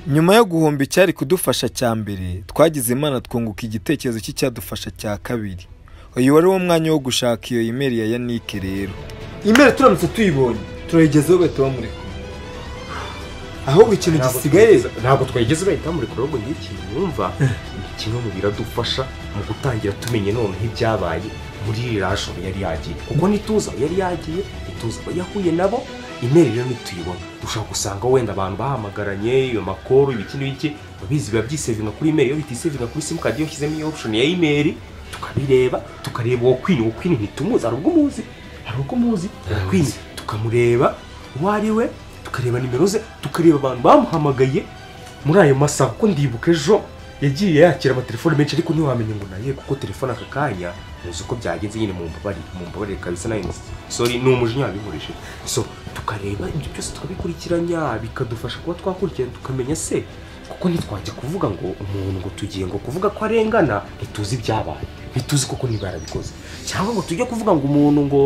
nyuma yo guhomba icyari kudufasha cya mbere twagize imana twunguka igitekerezo cy'icyadufasha cya kabiri uyu wari wo mwanya wo gushaka iyo imeri ya yanike rero imeri turamutse tuyibonye turayigezeho bahita bamureka ahubwo ikintu gisigaye ntabwo twageze bahita bamureka ahubwo ngiki mwumva ni kimwe mu biradufasha mu gutangira tumenye noneho ibyabaye muri iriya joro yari yagiye kuko ntituzi aho yari yagiye ntituzi aho yahuye nabo imeri rero ntituyibona dushobora gusanga wenda abantu bahamagaranye amakoro ibiki n'ibiki babizi biba byisevinga kuri imeri iyo bitisevinga kuri simukadi iyo ushyizemo iyo opushoni ya imeri tukabireba tukareba uwo kwini uwo kwini ntitumuzi hari ubwo umuzi hari ubwo umuzi kwini tukamureba uwo ari we tukareba nimero ze tukareba abantu bamuhamagaye muri ayo masaha kuko ndibuka ejo yagiye yakira amatelefone menshi ariko ntiwamenya ngo naye kuko telefone aka kanya muzi uko byagenze nyine mu mbabare mu mbabare kabisa nayo sori ni umujinya wabikoresheje so tukareba ibyo byose tukabikurikiranya bikadufasha kuba twakurikirana tukamenya se kuko ntitwajya kuvuga ngo umuntu ngo tugiye ngo kuvuga ko arengana ntituzi ibyabaye ntituzi koko niba yarabikoze cyangwa ngo tujye kuvuga ngo umuntu ngo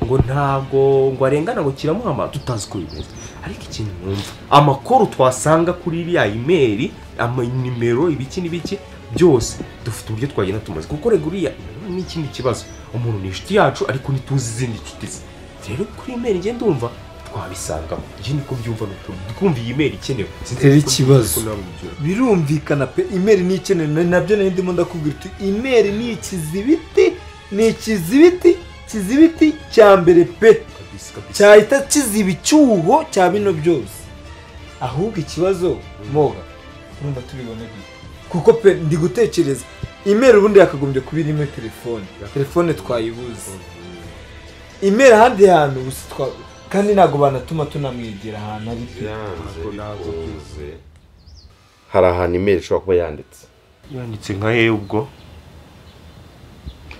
ngo ntabwo ngo arengana ngo kiramuhama tutazi uko bimeze ariko ikintu numva amakuru twasanga kuri iriya imeri amanimero ibiki n'ibiki byose dufite uburyo twagenda tumaze kuko rego uriya ni ikindi kibazo umuntu ni inshuti yacu ariko ntituzi izindi nshuti ze rero kuri imeri ngenda ndumva twabisangamo njye niko byumva ni ukuntu twumva iyi meri ikenewe Rero ikibazo. birumvikana pe imeri ni ikeneye na- nabyo nari ndimo ndakubwira uti imeri ni ikizibiti ni ikizibiti kizibiti cya mbere pe cyahita kiziba icyuho cya bino byose ahubwo ikibazo moga urumva tubibona gute kuko pe ndi gutekereza imeri ubundi yakagombye kuba irimo telefone telefone twayibuze imeri ahandi hantu gusa twa- kandi ntabwo banatuma tunamwegera ahantu ari pe hari ahantu imeri ishobora kuba yanditse yanditse nka he ubwo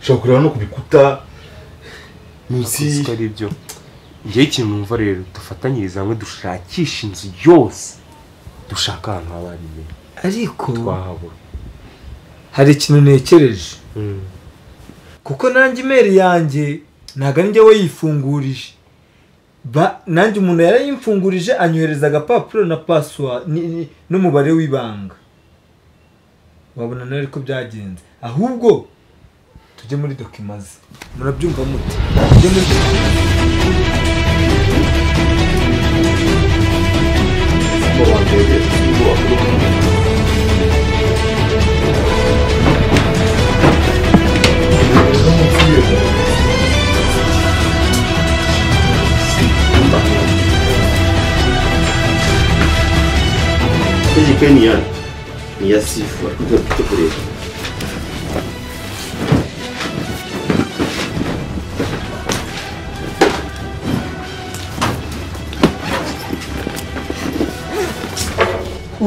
ushobora kureba no ku bikuta munsi ko ari byo njyewe ikintu numva rero dufatanyirize hamwe dushakisha inzu yose dushaka ahantu haba hari imeri ariko twahabura hari ikintu ntekereje kuko nanjye imeri yanjye ntabwo ari njye we yifungurije Ba- nanjye umuntu yarayimfungurije anyohereza agapapuro na password ni- ni- n'umubare w'ibanga wabona nawe ko byagenze ahubwo tujye muri dokima ze murabyumva muti tujye muri dokima iyi pe ni ya ni iya sifu ariko ntabwo ufite kureba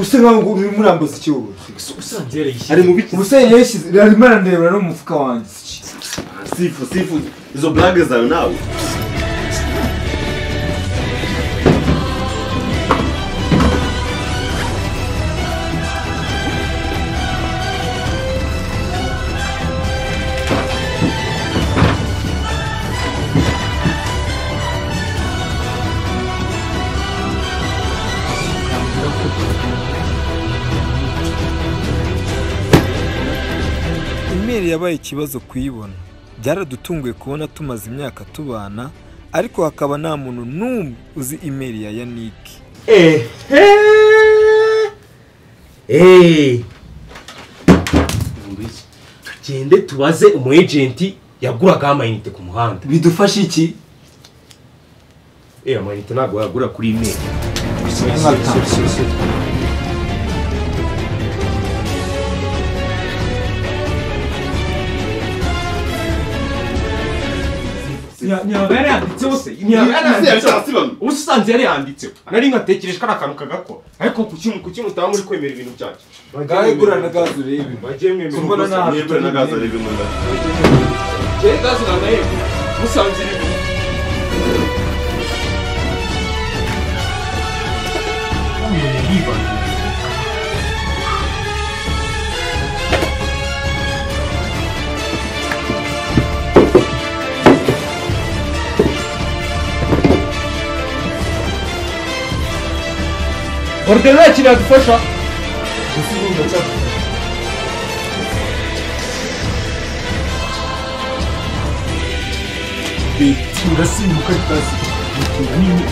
usa nkaho uri murambuza ikibuga usanze yarayishyize ari mu biki ubusa yashyize arimo arandebera no mu mufuka wanjye sifu sifu izo burage zawe nawe imeri yabaye ikibazo kuyibona byaradutunguye kubona tumaze imyaka tubana ariko hakaba nta muntu n'umwe uzi imeri ya yanike eeeeh tugende tubaze umu ejenti yaguragaho amayinite ku muhanda bidufashe iki eee amayinite ntabwo wayagura kuri imeri ntiyaba yarayanditseho se ntiyaba yarayanditseho ubu usanze yari yanditseho nari nkatekereje ko ari akantu kagakora ariko ku kintu ku kintu utaba muri kwemera ibintu byanjye ngaho igura na gazi urebe bagiye mwemera Mbona ubusa. nta- yebwe na gaza rebe mu nda Jyewe gazi na nayo musanze ibintu orudinari nta kintu yadufasha turasimbuka turasimbuka nini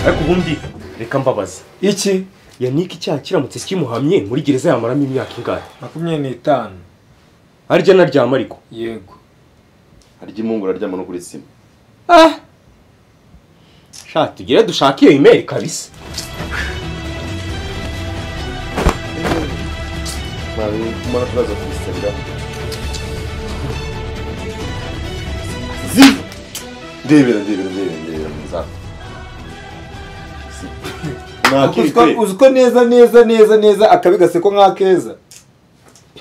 ariko ubundi reka mbabaza iki yannick icyaha kiramutse kimuhamye muri gereza yamaramo imyaka ingahe makumyabiri n'itanu harya naryama ariko yego harya imungu uraryama no kuri sima sha tugere dushake iyo imeri kabisa ntabwo turaza kubisabira ndebera ndebera ndebera ndebera nzapfa Uziko- uziko neza neza neza neza akabi gaseko nk'akeza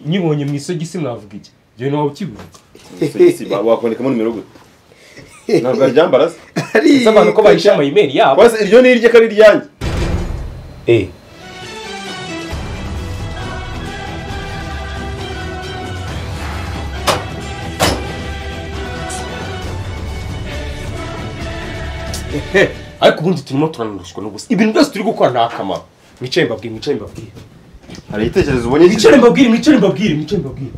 nyibonye mu isogisi mwavuga iki njyewe nawe ukivuga wakubonekamo nimero gute ntabwo aryambara se ese abantu ko bahishe amayimeri yabo Kwasi, iryo ni irye ko ari iryanjye eh Eh, ariko ubundi turimo turanuruswa n'ubusa ibintu byose turi gukora nta akamaro mwicare mbabwire mwicare mbabwire hari igitekerezo ubonye mwicare mbabwire mwicare mbabwire mwicare mbabwire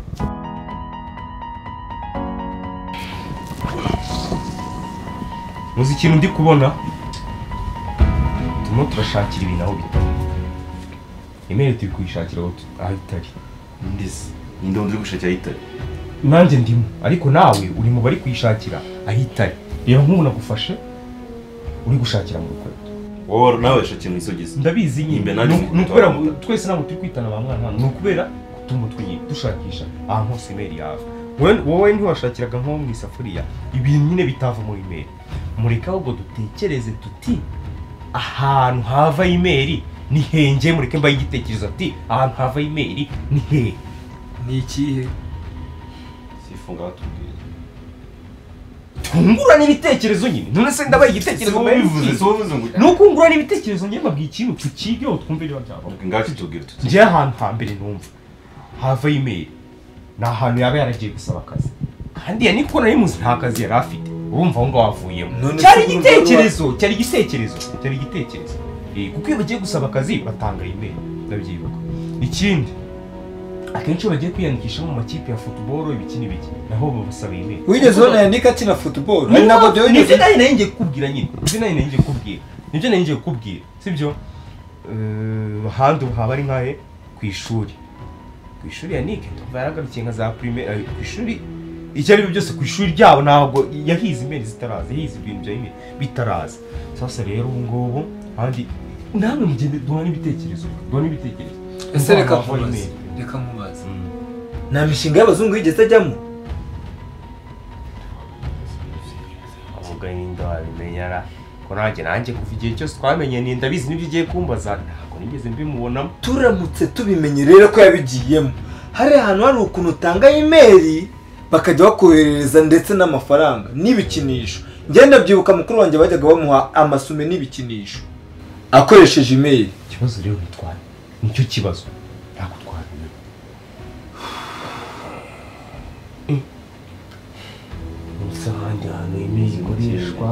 muzi ikintu ndi kubona turimo turashakira ibintu aho bita imeri turi kuyishakira aho tu- aho itari ndizi ninde wundi uri gushakira yitari nanjye ndimo ariko nawe uri mu bari kuyishakira aho itari reba nk'ubu nagufashe uri gushakira mu rukweto wowe nawe yashakira mu isogisi ndabizi nyine Imbe nanjye Ni- ni mfite ukubera abamotari. ngo twese ntabwo turi kwitana ba mwana hano ni ukubera gutuma twi- dushakisha ahantu hose imeri yawe Wowe- wowe ntiwashakiraga nko mu isafuriya ibintu nyine bitava muri imeri mureke ahubwo dutekereze tuti ahantu hava imeri ni henge mureke mbaye igitekerezo ati ahantu hava imeri ni hehe ni ikihe sifunga batubwira tungurana ibitekerezo nyine none se ndabaye igitekerezo mbaye bivuze si igitekerezo. wowe uvuze ngo ni ukungurana ibitekerezo njye mbabwiye ikintu tukigeho twumve niba byavamo ngacu tubwira tuti njyewe ahantu hambere numva hava imeri ni ahantu yaba yaragiye gusaba akazi kandi ya niko nari muzi nta kazi yari afite urumva aho ngaho avuyemo None se cyari urumva igitekerezo cyari igitekerezo cyari igitekerezo Eh, kuko iyo bagiye gusaba akazi batanga imeri ndabyibuka ikindi akenshi iyo bagiye kwiyandikisha mu makipe ya futuboro ibiki n'ibiki naho babasaba imeri wigeze ubona yannick akina futuboro Ni hari nabwo nabwo byo deo ni wigeze byo nari nari ngiye kukubwira nyine nibyo nari nari ngiye kukubwira nibyo nari ngiye kukubwira sibyo Eh, ahandi ubu haba ari nkahe ku ishuri ku ishuri ya nike tuba yaragarukiye nka za primaire eh, ku ishuri ibyo ari byo byose ku ishuri ryabo ntabwo yahize imeri zitaraza yahize ibintu bya imeri bitaraza sasa rero ubu ngubu kandi namwe mugende duhane ibitekerezo duhane ibitekerezo ese reka Duhane nkubaze imeri. reka nkubaze Mm. nta mishinga y'abazungu yigeze ajyamo umugahinda wabimenyera ko nanjye nanjye kuva igihe cyose twamenye ni ndabizi n'ibyo ugiye kumbaza ntabwo nigeze mbimubonamo turamutse tubimenye rero ko yabigiyemo hari ahantu hari ukuntu utanga imeri bakajya bakoherereza ndetse n'amafaranga n'ibikinisho ngenda byibuka mukuru wanjye bajyaga bamuha amasume n'ibikinisho akoresheje imeri ikibazo rero bitwara nicyo kibazo ntabwo twabimenya gusa ahandi hantu yemewe ikoreshwa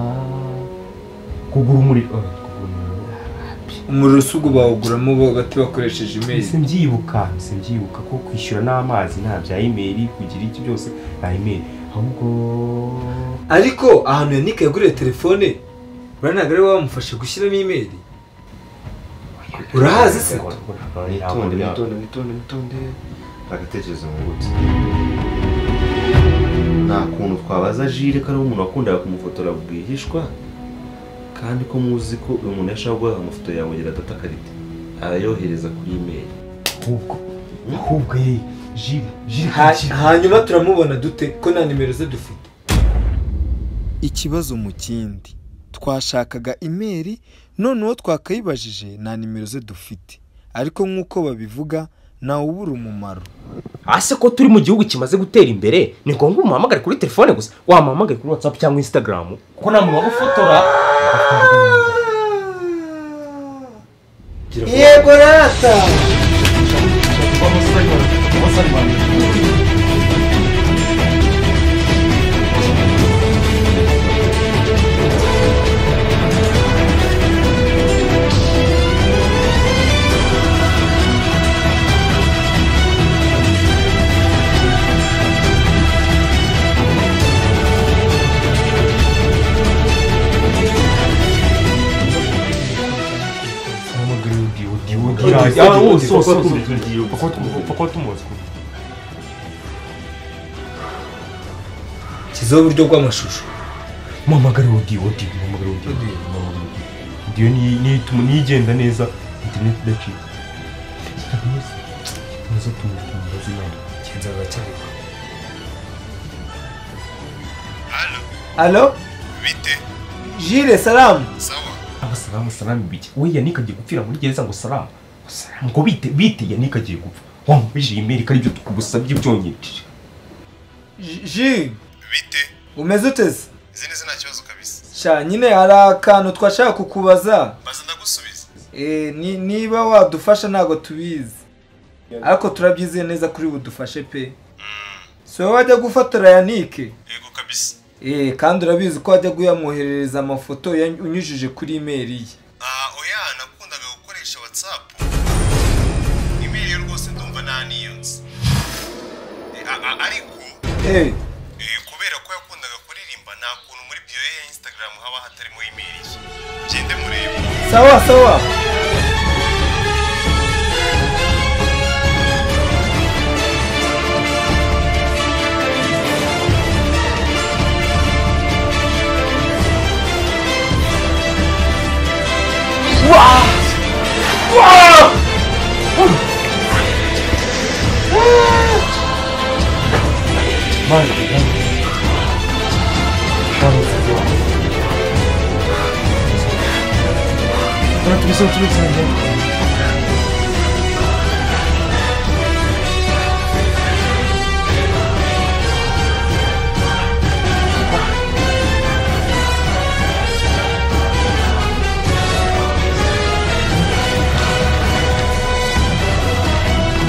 kugura umuriro oya, kugura umuriro harapi umuriro si ubwo bawuguramo bagati bakoresheje imeri ese mbyibuka ese mbyibuka ko kwishyura n'amazi nta bya imeri kugira iki byose nta imeri ahubwo ariko ahantu yannick yaguriye telefone uranaga ariwe wamufashe gushyiramo imeri Urahazi se? witonde witonde witonde witonde agatekerezo mu gutwi nta kuntu twabaza jire ko ari umuntu wakundaga kumufotora rwihishwa kandi ko muzi ko uyu muntu yashobora guhaha amafoto yawe ngo adata karite arayohereza kuri imeri ahubwo ahubwo ye jiri jiri Ha- hanyuma turamubona dute ko nta nimero ze dufite ikibazo mu kindi twashakaga imeri none uwo twakayibajije nta nimero ze dufite ariko nk'uko babivuga ntawe ubura umumaro hasi ko turi mu gihugu kimaze gutera imbere ni ngombwa umuhamagare kuri telefone gusa wamuhamagare kuri watsapu cyangwa insitagaramu kuko nta muntu wagufotora yego rata kiziho uburyo bw'amashusho muhamagare odiyo odiyo muhamagare odiyo odiyo odiyo niyigenda neza interineti idacika kikomeza tumenya tumubaze inama kigenza baracyareba alo bite jire salamu sawa aba salamu salamu bike we yanika agiye gupfira muri gereza ngo salamu salamu ngo bite bite yanika agiye gupfa wamubijije imeri ko aribyo tugusabye byonyine Ji- ji bite umeze uteze izi n'izi nta kibazo kabisa sha nyine hari akantu twashaka kukubaza maze ndagusubiza Eh, ni- niba wadufasha ntabwo tubizi ariko turabyizeye neza kuri budufashe pe si wowe wajya gufotora yanike yego kabisa Eh, kandi urabizi ko wajya uyamwoherereza amafoto ya- unyujije kuri imeri ye ah oya nakundaga gukoresha watsapu imeri yo rwose ndumva nta niyo nzi Eh, a- a- ariko Eh, eh, kubera ko yakundaga kuririmba nta kuntu muri biyo ye ya instagram haba hatarimo imeri ye gende murebe sawa sawa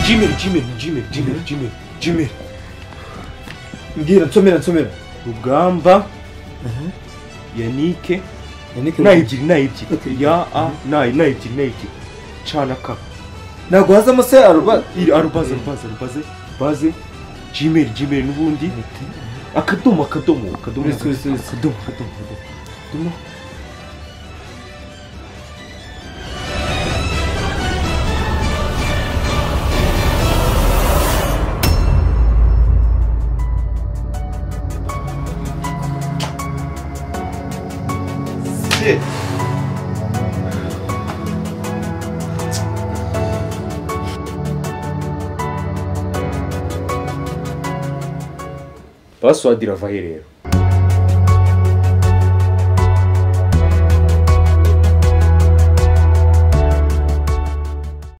jimeri jimeri jimeri jimeri jimeri jimeri mbwira nsomera nsomera rugamba yanike yanike na ebyiri na ebyiri ya a na na ebyiri na ebyiri cana ka ntabwo hazamo se aruba iri arubaze arubaze arubaze baze jimeri jimeri n'ubundi akadomo akadomo akadomo Uretse, uretse, akadomo uretse. akadomo akadomo akadomo pasiwadi irava he rero